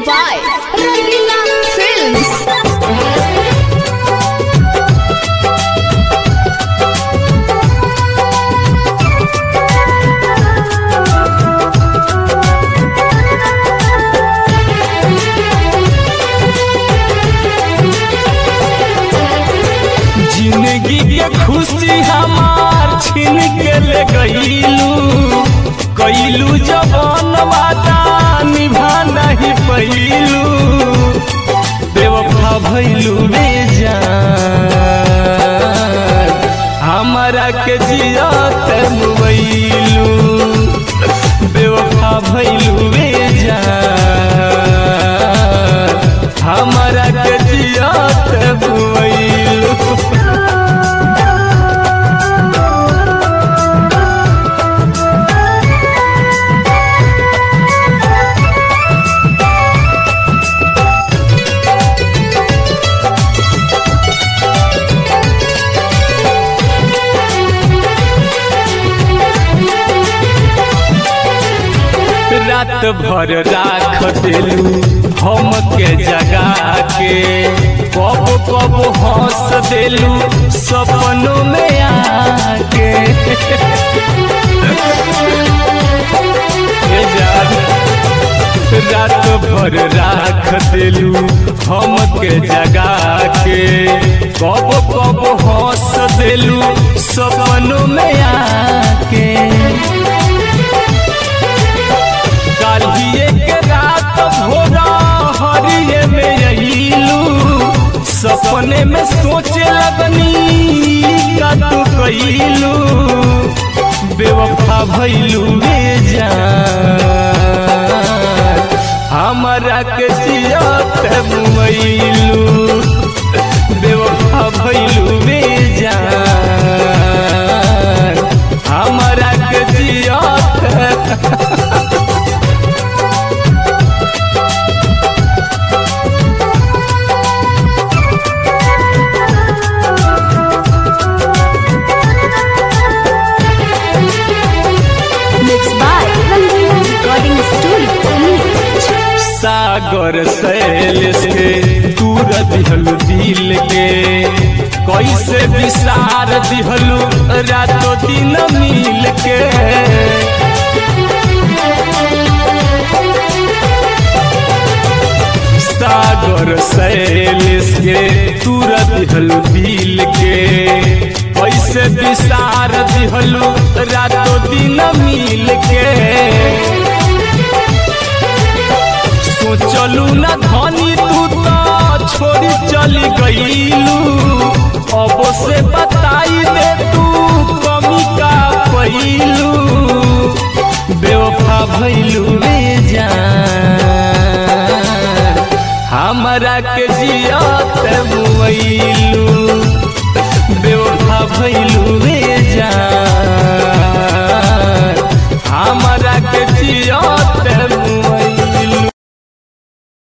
by Rangila Films. जिंदगी के खुशी हमार छीन के ले गईलू कैलू जवान वादा निभा नहीं पैलू बेवफा भैलू बेजान हमारा के जियत मुबैलू बेवफा भैलू बेजान हमारा के जियत मुबैलू रात भर राख देलू हम के जगा के कब कब हंस देलू सपनों में आके ए जान, रात भर राख देलू हम के जगा के कब कब हंस देलू सपनों में आके काल्हिए के रात भोरा हरिये में अइलू सपने में सोचे लगनी का तू कैलू बेवफा भैलू बेजान हमारा के जियत मुइलू बेवफा भैलू बेजान हमारा के जियत Mixed by Rangila Recording Studio. सागर सैल से दूर दिहलु दिल के कैसे विसार दिहलु रातों दिन मिल के सागर सैल से दूर दिहलु दिल के कैसे विसार दिहलु रातों दिन मिल के सोचलू न धनी तू तो छोड़ी चली गईलू अब से बताई दे तू कमी का पैलू बेवफा भैलू बेजान हमारा के जियत मुइलू बेवफा भैलू